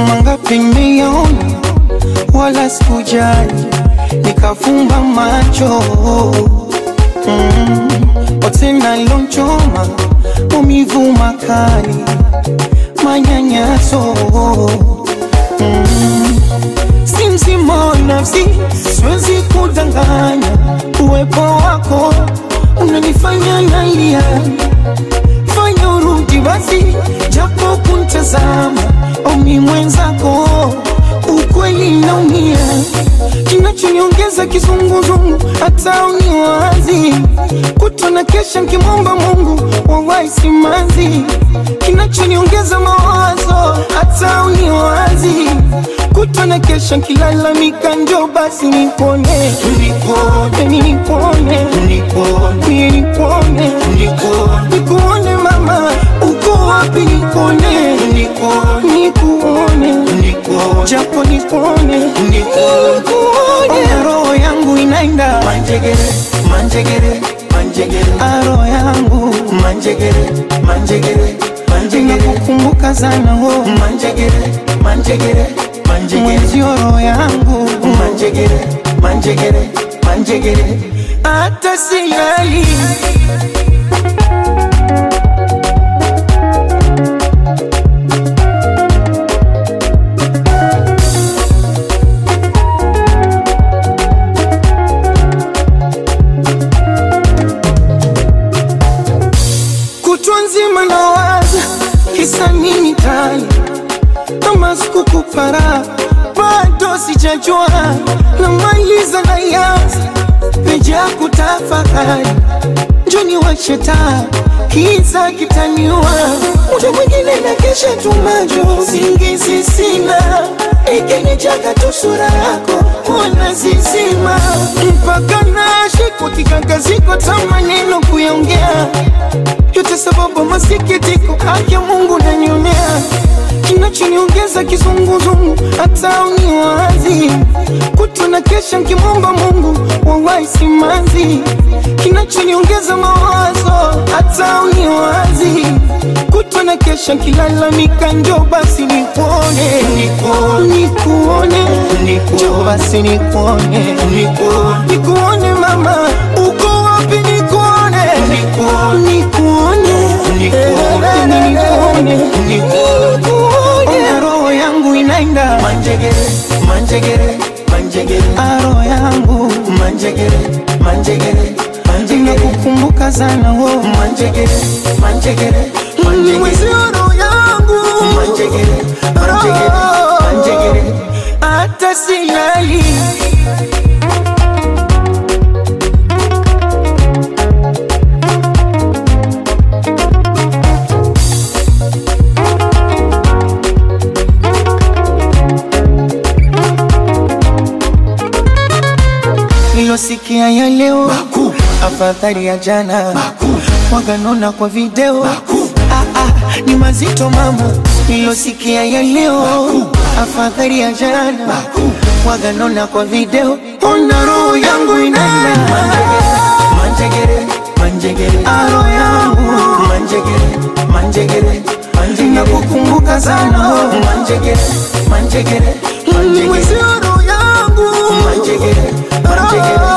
mangapi nimeyaona wala sikujali nikafumba macho mm. otena lonchoma umivu makali manyanyaso mm. si mzima wa nafsi siwezi kudanganya uwepo wako unanifanya nalia fanya urudi basi japo kuntazama omi mwenzako ukweli naumia kinachoniongeza kizunguzungu hata uniwazi kutona kesha nkimwomba mungu wawai simanzi kinachoniongeza mawazo hata uniwazi kutona kesha nkilalamika njo basi nipone nipone nipone nipone nipone nikuone mama uko wapi nikuone nikuone japo nikuone nikuone roho yangu inaenda Manjegere, manjegere, manjegere, aro yangu manjegere, manjegere, manjegere, nakukumbuka sana ho manjegere, manjegere, manjegere, mwenzio roho yangu manjegere, manjegere, manjegere. hata silali kutwa nzima nawaza kisa nini tani kama sikukupara bado sijajua namaliza na yaza peja kutafakari njoni washeta kiza kitaniwa muda mwingine na kesha tumajo singizi sina ikinijaga tu sura yako wana zizima mpaka nashikwa kikangaziko ta maneno kuyaongea yote sababu masikitiko haki ya Mungu nanionea kinachoniongeza kizunguzungu hata uniwazi kutona kesha nkimwomba Mungu wawai simanzi kinachoniongeza mawazo hata uniwazi kutona kesha nkilalamika njo basi nikuone nikuone njo basi nikuone nikuone mama uko wapi nikuone nikuone nikuone nikuone roho yangu inaenda Manjegere, manjegere, manjegere, aro yangu manjegere, manjegere, manjegere, nakukumbuka sana ho manjegere, manjegere, manjegere, mwezio roho yangu manjegere, manjegere, manjegere. hata silali nilosikia ya leo afadhali ya jana waganona kwa video ah, ah, ni mazito mama nilosikia ya leo afadhali ya jana waganona kwa video ona roho yangu inaenda Manjegere, manjegere, aro yangu manjegere, manjegere, manjegere, nakukumbuka sana ho manjegere, manjegere, manjegere, mwezio roho yangu manjegere, manjegere,